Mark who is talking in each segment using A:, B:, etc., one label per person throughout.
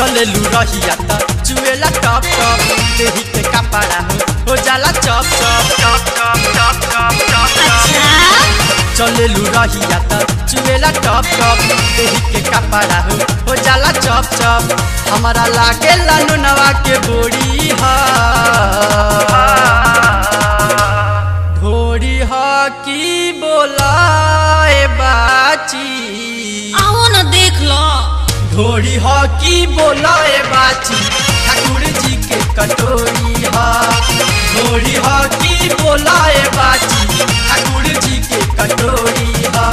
A: चले लू रहिया त चुएला टप टप देही के कपड़ा हो हो जाला चप चप चप चप चप चप चप
B: अच्छा
A: चले लू रहिया त चुएला टप टप देही के कपड़ा हो हो जाला चप चप हमारा लागे लानू नवा के बोड़ी हा ढोरी हा की बोलाए बाची
B: आओ ना देख लो
A: ढोरी हा की बोलाए बाची ठाकुर जी के कटोरी हा ढोरी हा की बोलाए बाची ठाकुर जी के कटोरी हा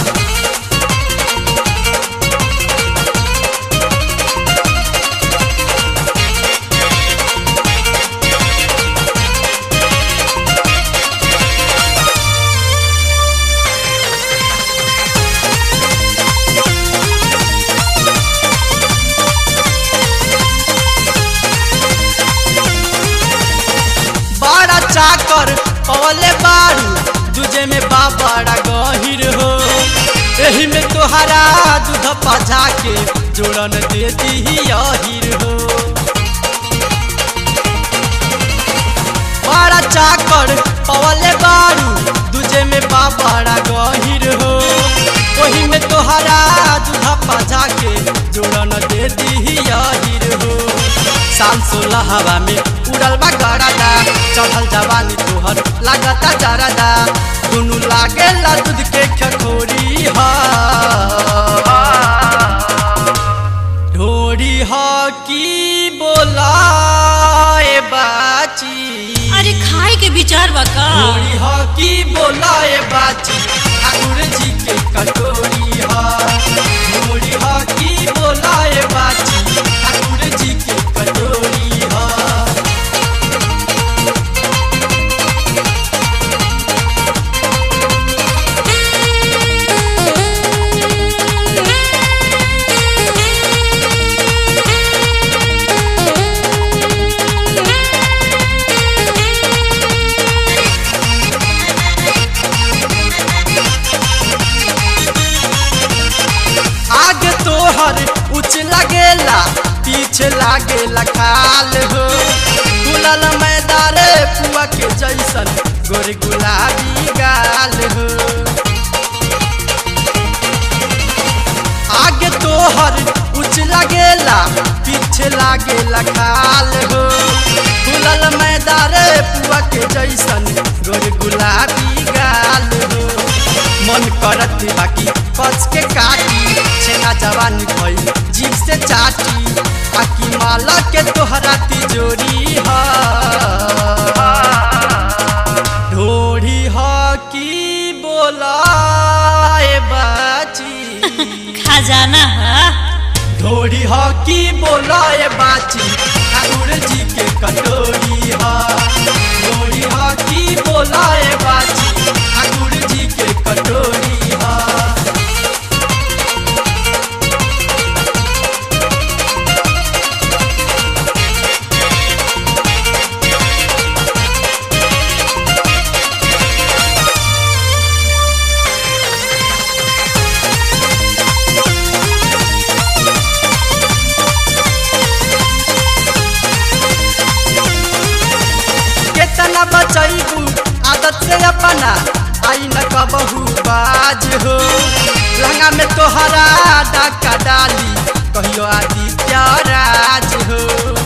A: बड़ा चाकर पवले बारू तुझे में बाबड़ा गहिर हो एही में तोहरा दूध पजा के जोड़न दे दी अहिर हो बड़ा चाकर पवले बारू तुझे में बाबड़ा गहिर हो ओही में तोहरा दूध पजा के जोड़न दे दी अहिर हो साल सोलह हवा में उड़ल बा गड़ादा चढ़ल जवानी तोहर लागता जरादा दुनु लागे ला दूध के खखोरी हा ढोरी हा की बोलाए बाची
B: अरे खाए के विचार बा का
A: ढोरी हा की बोलाए बाची ठाकुर जी के कटोरी हा ढोरी हा की बोलाए बाची ठाकुर जी के कटोरी हा आगे तोहर उच लगेला पीछे लागेला खाल हो गुलाल मैदारे पुआ के जैसन गोरे गुलाबी गाल हो आगे तोहर उच लगेला पीछे लागेला खाल हो गुलाल मैदारे पुआ के जैसन गोरे गुलाबी गाल हो मन करत बाकी कच के काटी छेना जवानी भई जीव से चाटी आकी माला के तोहरा तिजोरी हा ढोरी हा की बोलाए बाची
B: खजाना है
A: ढोरी हा की बोलाए बाची ठाकुर जी के कटोरी हा ढोरी हा की बोलाए बाची ठाकुर जी के कटोरी हा केतना बचैबू आदत से अपना आई न कबहू बाज हो लहंगा में तोहरा डाका डाली कहियो आदित्य राज हो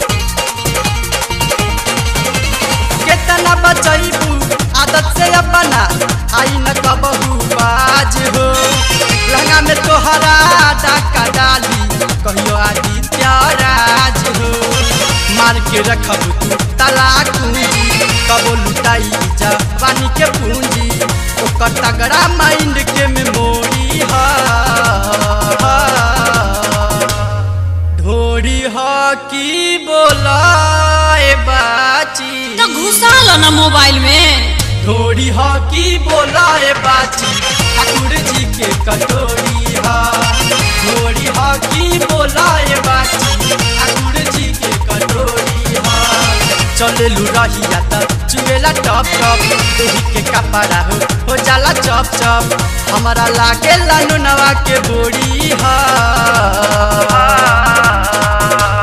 A: केतना बचैबू आदत से अपना आई न कबहू बाज हो लहंगा में तोहरा डाका डाली कहियो आदित्य राज हो मार के रखब तू तलाक पूंजी कबो लुटाई जवानी के पूंजी ओकर तगड़ा माइंड के मेमोरी हा ढोरी हा की बोलाए बाची
B: तो घुसा लो ना मोबाइल में
A: ढोरी हा की बोलाए बाची ठाकुर जी के कटोरी हा ढोरी हा की बोलाए बाची ठाकुर जी के कटोरी हा चले लू रहिया त चुएला टप टप देही के कपड़ा हो हो जाला चप चप हमारा लागे लानू नवा के बोड़ी हा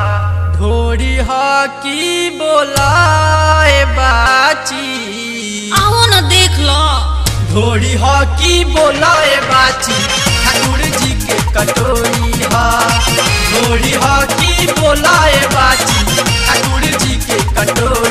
A: की बोलाए बाची ठाकुर जी के कटोरी हा ढोरी हा की बोलाए बाची ठाकुर जी के कटोरी